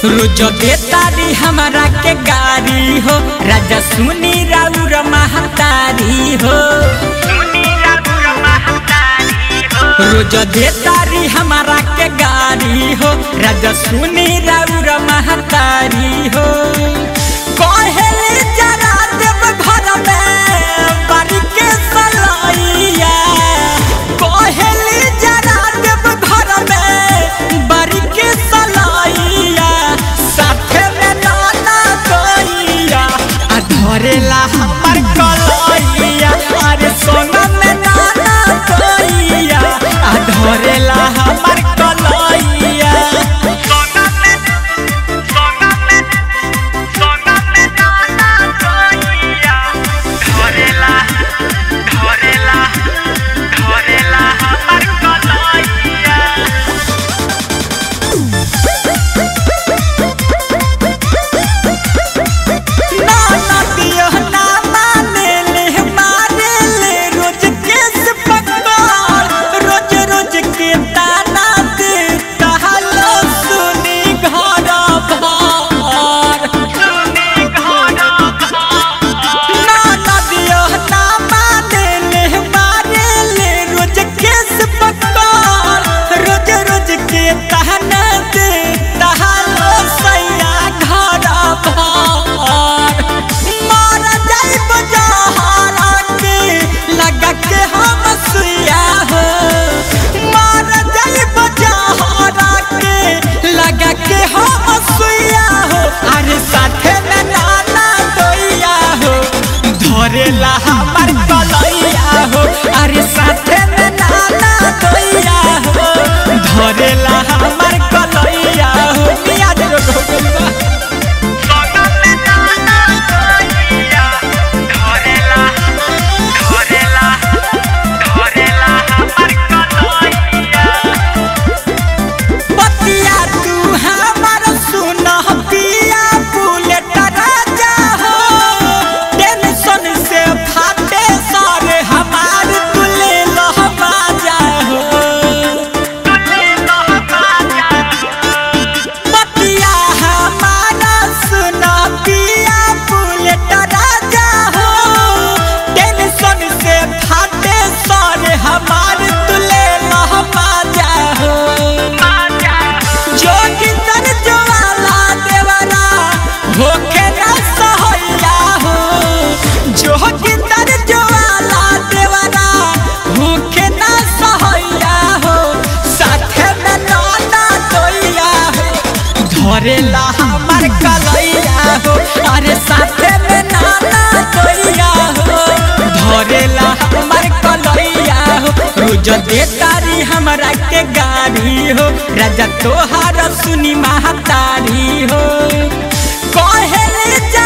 रोज देतारी हमारा के गारी हो राजा सुनी राउर महतारी हो रोज देतारी हमारा के गारी हो राजा सुनी राउर महतारी हो कहेले जरा देव घर में बारी के सलैया कहेले जरा देव घर में बारी के सलैया साथे में नाना गैया आ धरेला हमर कलैया अरे सोना में नाना गैया आ धरेला हमर कलैया सोना में सोना में सोना में नाना गैया धरेला धरेला धरेला हमर कलैया नाना दियो ना माने ले मारे ले रोज केस पकड़ रोज रोज के ताना दे कहलो सुनी घर भर सुनी घर नाना दियो ना माने ले मारे ले रोज केस पकड़ रोज रोज के ताना दे कहलो सैया घर भर मार जाइब जहरा के लगा के हम सुइया हो मार जाइब जहरा के लगा के हम सुइया हो अरे साथे में नाना दोइया हो धरेला हमर कलैया हो अरे साथे में नाना दोइया हो धरेला हमर कलैया हो मियाँ जी लोग हो गइल बा। सोना में नाना गैया धरेला धरेला धरेला हमर कलैया बतिया तू हमार सुन पिया बुलेट राजा हो टेंशन से फाटे सारे हमार तुले लहमा जा हो तुले लहका जा बतिया हमारा सुन पिया बुलेट राजा हो टेंशन से फाटे सारे हमार तुले लहमा जा हो आजा जोगिंदर ज्वाला देवरा होके न सहैया हो जोगिंदर ज्वाला देवरा होके न सहैया हो साथे में नाना दोइया हो धरेला हमर कलैया हो अरे साथे में नाना दोइया हो धरेला हमर कलैया हो रोज देतारी हमरा के गाड़ी हो राजा तोहार सुनी महतारी हो कहेले जा